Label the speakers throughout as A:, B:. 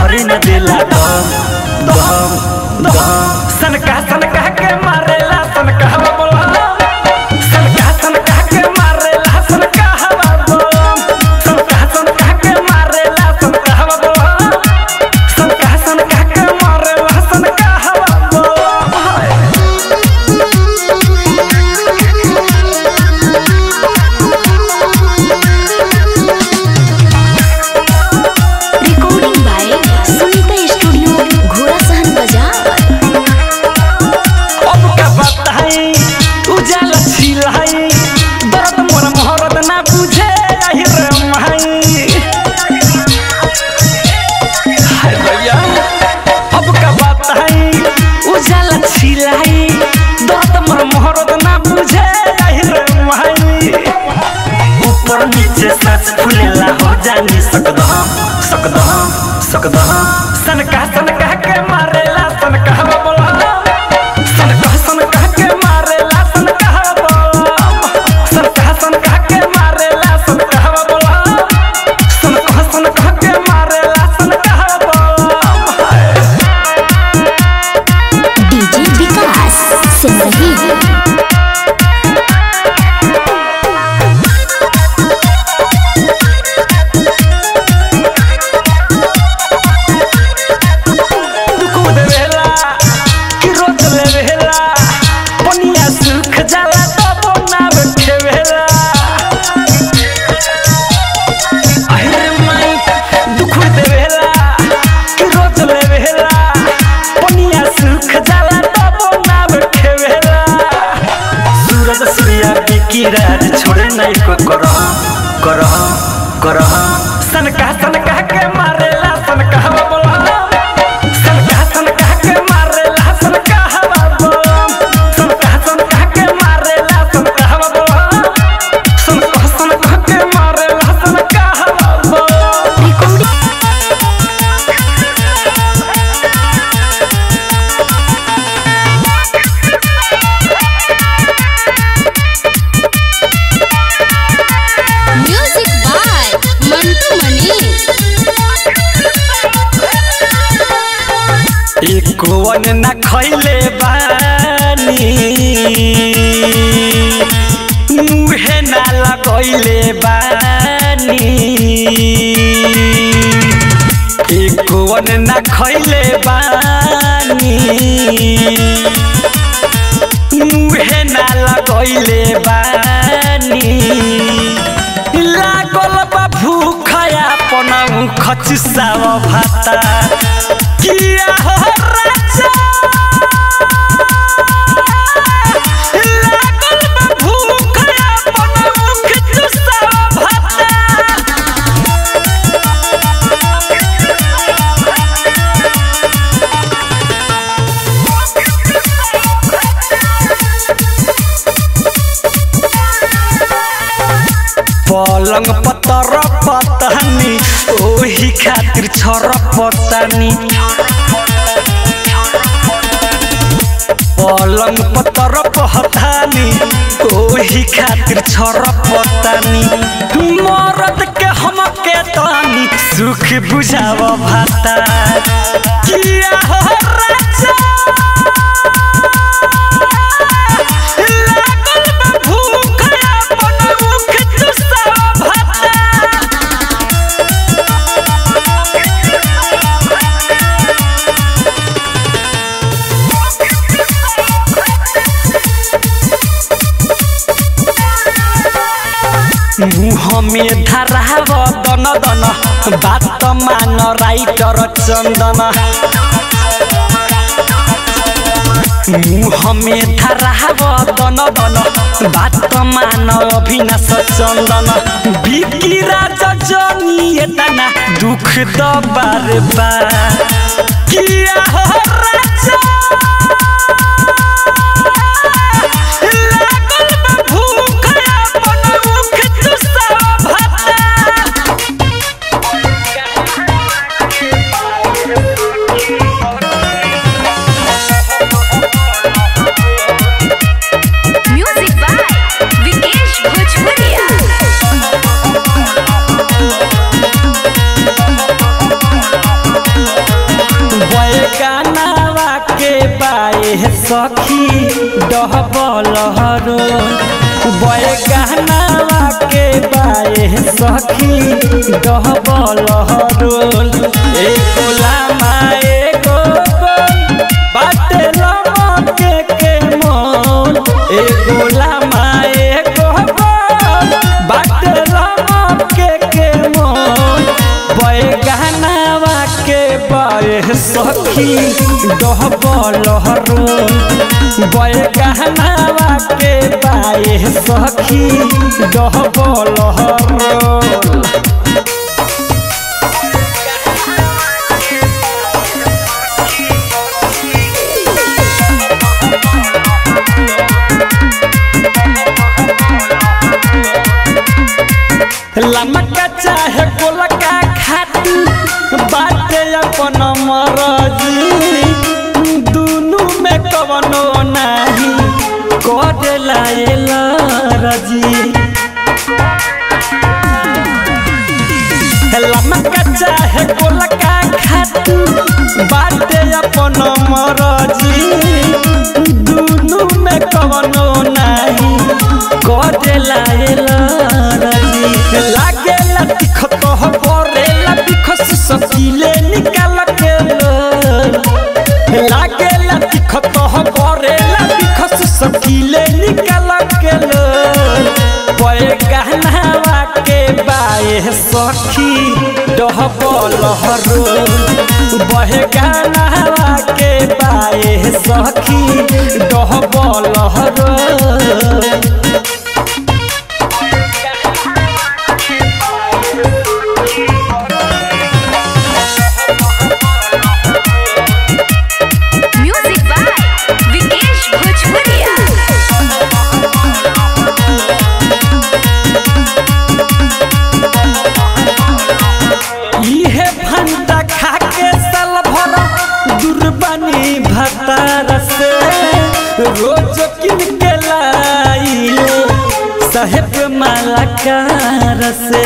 A: धरे न देला दम दम दम सनका सनका के मारेला सनका हवा बोला सनका सनका के मारेला सनका हवा बोला सनका सनका के मारेला सनका हवा बोला सनका सनका के मारेला सनका हवा बोला
B: रिकॉर्डिंग बाय सुनीता स्टूडियो घोड़ा सहन बाजार
A: अब का बताई उजाला छिलाई दर्द मोर मोहरत ना बुझे आहि रे माई हाय भैया अब का बताई उजाला छिलाई दर्द मोर मोहरत ना बुझे आहि रे माई ऊपर नीचे सच फुलेला हो जानी सकदम सकदम सकदम सनका सनका के मारेला सनका हवा बोला सनका सनका के मारेला सनका हवा बोला सनका सनका के मारेला सनका हवा बोला सनका सनका के मारेला सनका हवा बोला
B: डीजे विकास सिंदगी
A: कूद वेला कि रोज ले वेला पनिया सुख जाला तब ना बैठे वेला अरे माई दुख दे वेला कि रोज ले वेला पनिया सुख जाला तब ना बैठे वेला सूरज सूर्या की राज छोड़े नहीं को करो करो करो सनका सनका के मारेला सनका हवा बोला सनका सनका के मारेला सनका हवा बोला सनका सनका के मारेला सनका हवा बोला सनका सनका के मारेला सनका हवा बोला
B: recording music by Mantu Mani
A: एकोवन न खैले बानी मुहे न लगैले बानी एकोवन न खैले बानी मुहे न लगैले बानी लागल बा भूख अपन खचसाव भाता किया हो राजा लागल बा भूख अपन खचसाव भाता पलंग पतर पतानी ओही खातिर छर पतानी पलंग पतर पतानी ओही खातिर छर पतानी मरद के हम के तानी सुख बुझाव भाता किया हो राजा लागल बा भूख अपन मुख चुसाव भाता मुह में धराव दन दन बात मान राइटर चन्दन मुह में धराव दन दन बात मान अभिनाश चन्दन बिकी राज जनी एतना दुख दबार बा किया हो राजा लागल बा भूख अपन मुख चुसाव भाता
B: म्यूजिक बाय विकेश भोजपुरिया
A: बैगानावा के बाए सखी डहबल हरो बैगानावा के बाए सखी डहबल हरो एगो लामा एगो गोल बाटे लमके के मोल एगो लामा एगो गोल बाटे लमके के मोल बैगानावा के बाए सखी डहबल हरो बैगानावा के बाए सखी डहबल हरो लमका चाहे गोलका खाती बाटे अपन मरजी दुनु में कवनो नाही करेला एला रजी लमका चाहे गोलका खाती बाटे अपन मरजी दुनु में कवनो नाही करेला एला रजी लागेला तिखत हो परेला बिखस सकीले निकाल के लो लागेला तिखत हो परेला बिखस सकीले निकाल के लो पए गहनावा के बाए सखी डहबल हरो बहे गहनावा के बाए सखी डहबल हरो
B: म्यूजिक बाय विकेश भोजपुरिया
A: इहे भंटा खा के साल भर दुर्बानी भतार से रोज किन के लाइले साहेब मालाकार से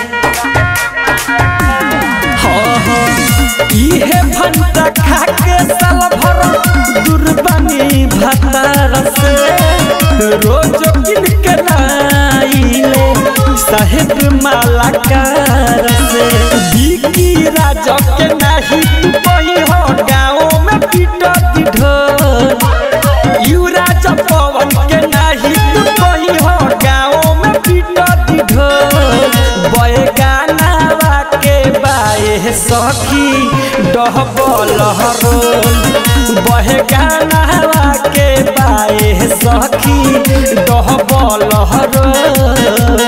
A: हाँ हाँ इहे भंटा खा के साल भर दुर्बानी भतार से रोज किन के लाइले साहेब मालाकार से बिकी राजा के नाही तू कही हो गाँव में पीटती ढोल यू राजा पवन के नाही तू कही हो गाँव में पीटती ढोल बैगानावा के बाए सखी डहबल हरोल बहगानावा के बाए सखी डहबल हरोल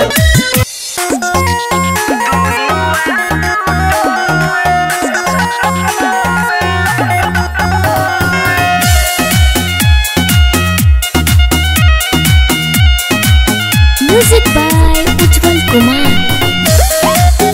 B: म्यूजिक बाय उज्जवल कुमार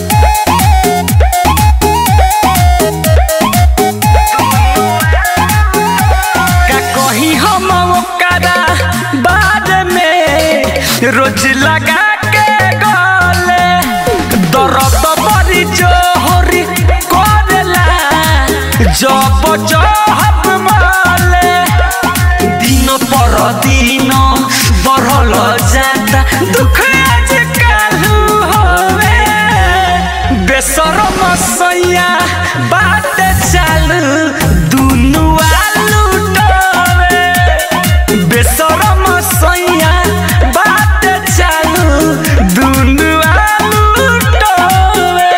A: का कही हम ओकरा बारे में रोज लगा के गले दर्द बड़ी जोहरी करेला जब जहब माले दिन पर दिन बढ़ल जाता दुख आज कालू होवे बेसरम सैया बात चालू दुनु आलू डोवे बेसरम सैया बात चालू दुनु आलू डोवे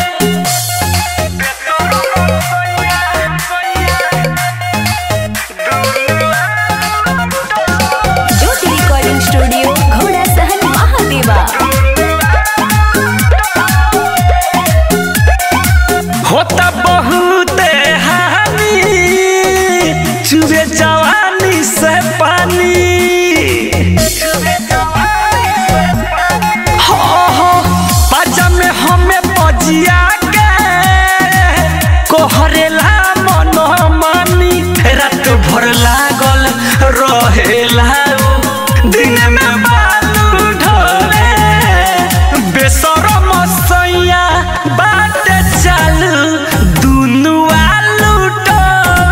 B: ज्योति रिकॉर्डिंग स्टूडियो घोड़ा सहन महादेवा
A: होता बहुत हानि चुबे जवानी से पानी हो हो पाजा में हमें बजिया के कोहरेला मन मानी रात भर लागल रहेला उ, दिन में बालू ढोले बेसरम सैया बात चालू दुनु आलू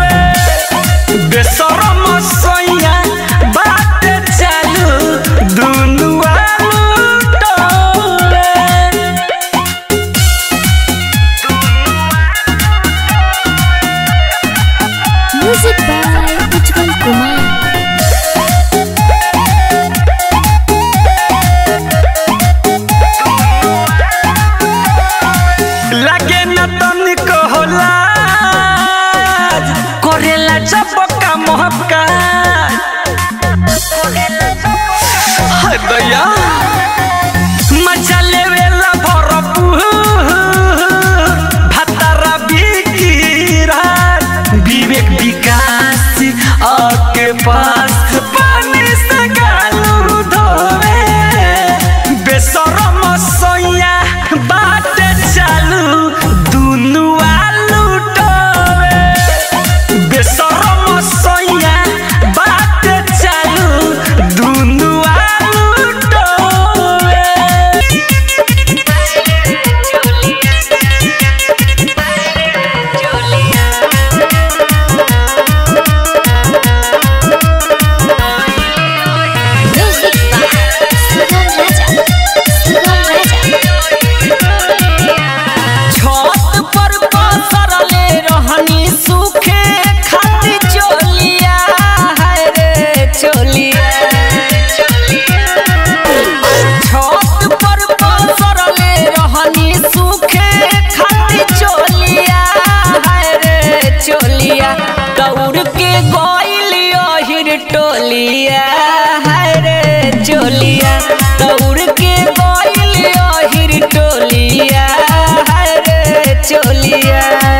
A: गइल ओहिर टोलिया हाय रे चोलिया दौड़ के गइल ओहिर टोलिया हाय रे चोलिया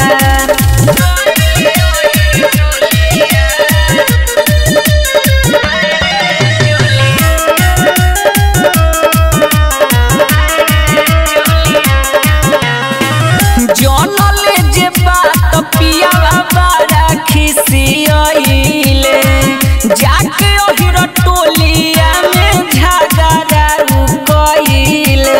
A: जनले जे बात पियावा बारा खिसियइले जाके ओहिर टोलिया में झगड़ा कइले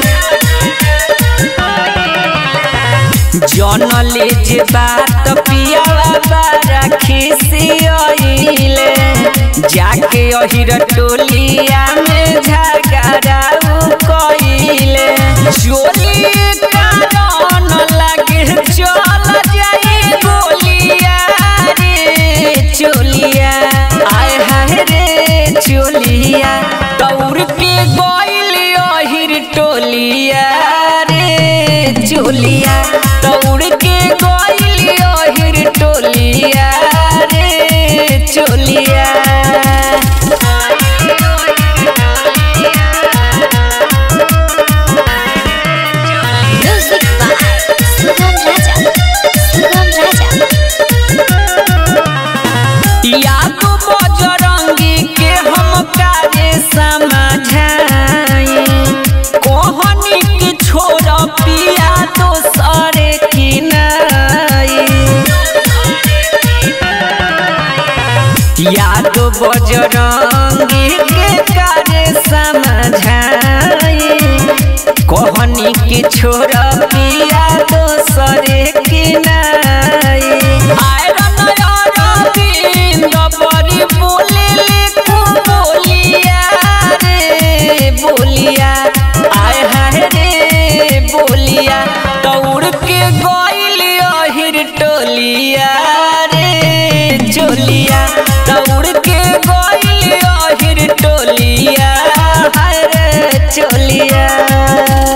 A: जनले जे बात पियावा बारा खिसियइले जाके ओहिर टोलिया में झगड़ा कइले चोली कारण लागे चल जाई गोलिया रे चोलिया आय हाय रे चोलिया दौड़ के गइल ओहिर टोलिया रे चोलिया दौड़ के गइल ओहिर टोलिया रे चोलिया
B: म्यूजिक बाय सुगम राजा सुगम राजा
A: याद बजरंगी के हम काजे समझाई कोहनी के छोड़ पिया दोसरे की नाई याद बजरंगी के काजे समझाई कोहनी के छोड़ पिया दोसरे की नाई आयरन अरविंद बड़ी बोले लिखू बोलिया रे बोलिया आय हाय रे बोलिया दौड़ के गइल ओहिर टोलिया रे चोलिया दौड़ के गइल ओहिर टोलिया हाय रे चोलिया